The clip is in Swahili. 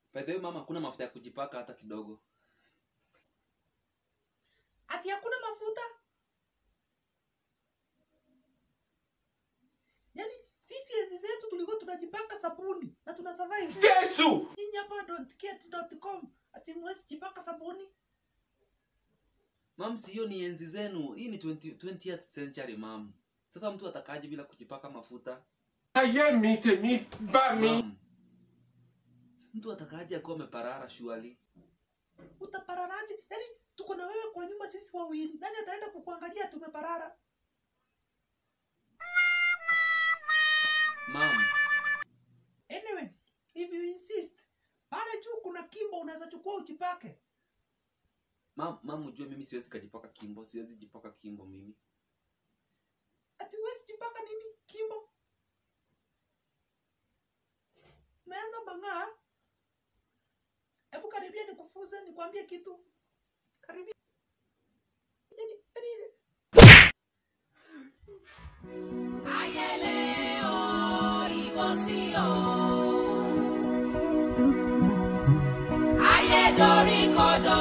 By the way, mama hakuna mafuta ya kujipaka hata kidogo. ati hakuna mafuta yaani sisi enzi zetu tulikuwa tunajipaka sabuni na tuna survive Yesu! nyinyi hapa don'tkit.com ati mwezi jipaka sabuni Mam, si hiyo ni enzi zenu. Hii ni 20, 20th century mam. Sasa mtu atakaje bila kujipaka mafuta? Ayé mi tèmi bá mi. Mam. Mtu atakaje akiwa ameparara shuali? utapararaje yaani tuko na wewe kwa nyumba sisi wawili nani ataenda kukuangalia tumeparara Mam, anyway if you insist pale juu kuna kimbo unaweza chukua ujipake mam, mam ujue mimi siwezi kajipaka kimbo, siwezi jipaka kimbo mimi. ati huwezi jipaka nini kimbo umeanza bang'aa hebu karibia nikufuze nikwambie kitu karibia Yaani, yaani, Ayẹlẹ o, ìbọ̀sí o. Ayé dorí kodò